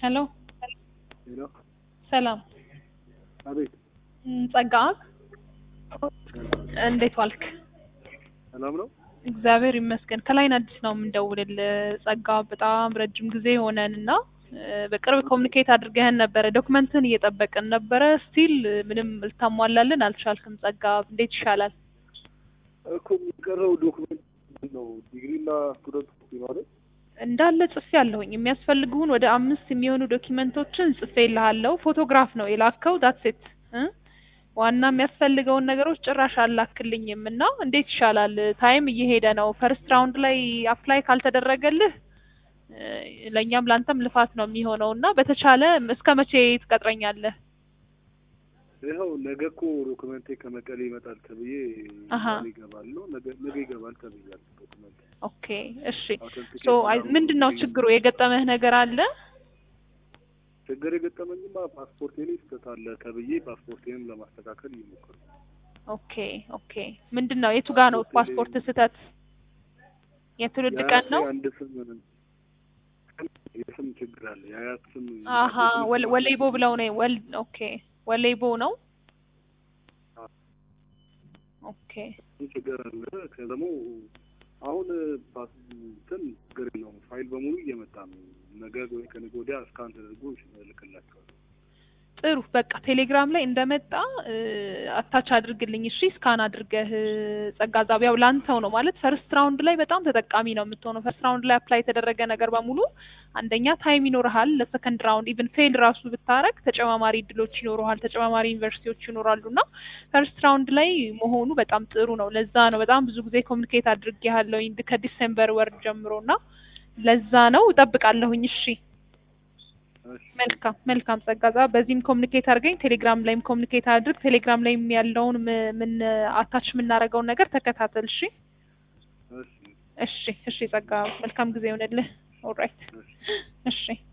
ሄሎ ሄሎ ሰላም አቤት እም፣ ጸጋ እንዴት ዋልክ? ሰላም ነው እግዚአብሔር ይመስገን። ከላይን አዲስ ነው የምንደውልልህ። ጸጋ በጣም ረጅም ጊዜ ሆነን እና እ፣ በቅርብ ኮሚኒኬት አድርገህን ነበረ። ዶክመንትን እየጠበቅን ነበረ። ስቲል ምንም ልታሟላልን አልቻልክም። ጸጋ እንዴት ይሻላል? እኮ የሚቀረው ዶክመንት ምንድን ነው ዲግሪና ስቱደንት ኮፒ ማለት እንዳለ ጽፌ ያለሁኝ የሚያስፈልጉን ወደ አምስት የሚሆኑ ዶኪመንቶችን ጽፌ ይልሃለሁ። ፎቶግራፍ ነው የላከው ዳትሴት ዋና የሚያስፈልገውን ነገሮች ጭራሽ አላክልኝም እና እንዴት ይሻላል? ታይም እየሄደ ነው። ፈርስት ራውንድ ላይ አፕላይ ካልተደረገልህ እ፣ ለእኛም ለአንተም ልፋት ነው የሚሆነው እና በተቻለ እስከ መቼ ትቀጥረኛለህ? ይኸው ነገ እኮ ዶክመንቴ ከመቀሌ ይመጣል ተብዬ አሀ። ዛሬ ይገባለሁ ነገ ነገ ይገባል ተብያለሁ ዶክመንት ኦኬ እሺ። ሶ ምንድን ነው ችግሩ? የገጠመህ ነገር አለ? ችግር የገጠመኝማ ፓስፖርቴ ላይ ስህተት አለ ተብዬ ፓስፖርቴንም ለማስተካከል እየሞከርኩ ኦኬ ኦኬ። ምንድን ነው የቱ ጋ ነው ፓስፖርት ስህተት? የትውልድ ቀን ነው? አንድ ስም የስም ችግር አለ የአያት ስም አሀ ወል- ወሌቦ ብለው ነው ወል ኦኬ ወሌቦ ነው። ኦኬ ችግር አለ ከደግሞ አሁን ፓስ እንትን ችግር የለውም ፋይል በሙሉ እየመጣ ነው ነገ ወይ ከነገ ወዲያ እስካን ተደርጎ እልክላቸዋለሁ ጥሩ በቃ ቴሌግራም ላይ እንደመጣ እ፣ አታች አድርግልኝ እሺ። ስካን አድርገህ እ፣ ጸጋ ዛቢያው ላንተው ነው ማለት ፈርስት ራውንድ ላይ በጣም ተጠቃሚ ነው የምትሆነው። ፈርስት ራውንድ ላይ አፕላይ የተደረገ ነገር በሙሉ አንደኛ ታይም ይኖርሃል። ለሰከንድ ራውንድ ኢቭን ፌል ራሱ ብታረግ ተጨማማሪ እድሎች ይኖሩሃል፣ ተጨማማሪ ዩኒቨርሲቲዎች ይኖራሉ እና ፈርስት ራውንድ ላይ መሆኑ በጣም ጥሩ ነው። ለዛ ነው በጣም ብዙ ጊዜ ኮሚኒኬት አድርጌያለሁኝ ከዲሴምበር ወር ጀምሮ እና ለዛ ነው እጠብቃለሁኝ። እሺ እሺ መልካም መልካም ጸጋዛ በዚህም ኮሚኒኬት አድርገኝ ቴሌግራም ላይም ኮሚኒኬት አድርግ ቴሌግራም ላይም ያለውን ም- ምን አታች የምናደርገውን ነገር ተከታተል እሺ እሺ እሺ እሺ ጸጋ መልካም ጊዜ ይሆንልህ ኦልራይት እሺ እሺ